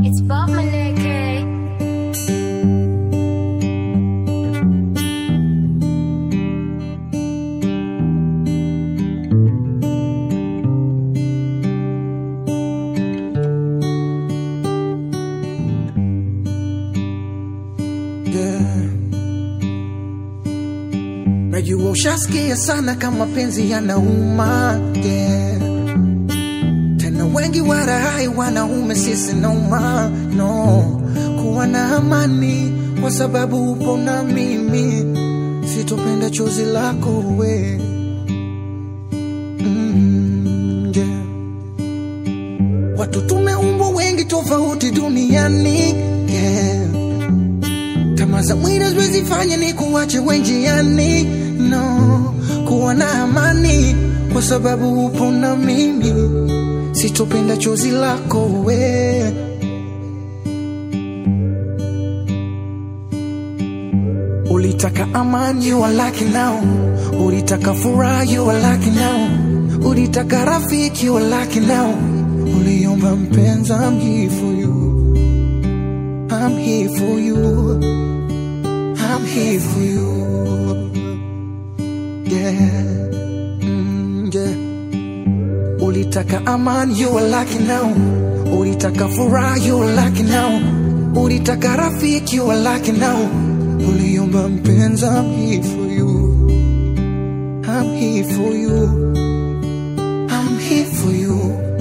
It's Bob Maleke. Yeah. Najua ushasikia sana kama penzi yanauma yeah. Tena wengi warahai wanaume sisi nauma no kuwa na amani kwa sababu upo na mimi sitopenda chozi lako we mm, yeah. Watu tumeumbwa wengi tofauti duniani yeah. Tamaa za mwili haziwezi fanya ni kuwache wenjiani, no. Kuwa na amani kwa sababu upo na mimi, sitopenda chozi lako we. Ulitaka amani, you are lucky now. Ulitaka furaha, you are lucky now. Ulitaka rafiki, you are lucky now. Uliomba mpenzi, I'm here for you. I'm here for you. I'm here for you. Yeah. Mm, yeah. Ulitaka amani, you are lucky now. Ulitaka furaha, you are lucky now. Ulitaka rafiki, you are lucky now. Uliomba mpenzi, I'm here for you. I'm here for you. I'm here for you.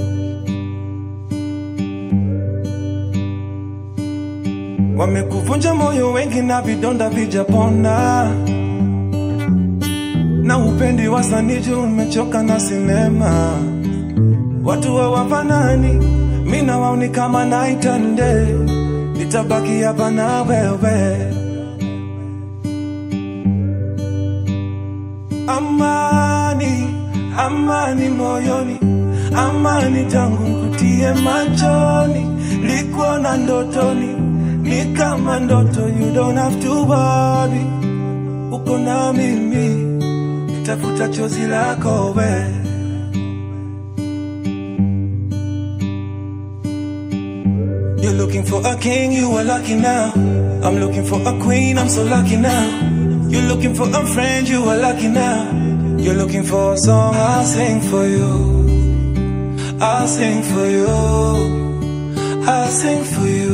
Wamekuvunja moyo wengi na vidonda vijapona, na upendi wasaniji, umechoka na sinema. Watu hawafanani, mi na wao ni kama night and day. Nitabaki hapa na wewe. Amani, amani moyoni, amani tangu nkutie machoni, likuona ndotoni, ni kama ndoto, you don't have to worry, uko na mimi, nitafuta chozi lako we. You're looking for a king, you are lucky now. I'm looking for a queen, I'm so lucky now. You're looking for a friend, you are lucky now. You're looking for a song, I'll sing for you. I'll sing for you. I'll sing for you.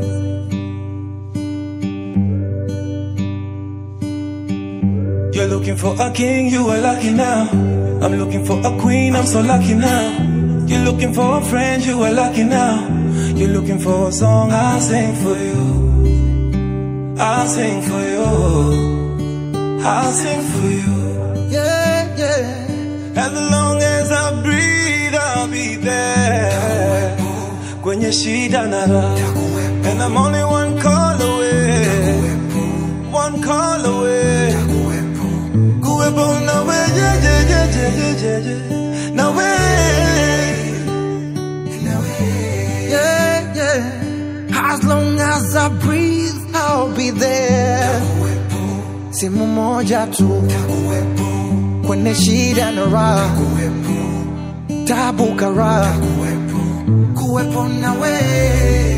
You're looking for a king, you are lucky now. I'm looking for a queen, I'm so lucky now. You're looking for a friend, you are lucky now. You're looking for a song, I'll sing for you. I'll sing for you. I'll sing for you. Yeah, yeah. As long as I breathe, I'll be there. Kwenye shida na raha. And I'm only one call away. One call away. Kuwepo nawe, yeah, yeah, yeah, yeah, yeah, yeah, yeah. Nawe. Yeah, yeah. As long as I breathe, I'll be there. Simu moja tu kwenye shida na raha, tabu karaha, kuwepo nawe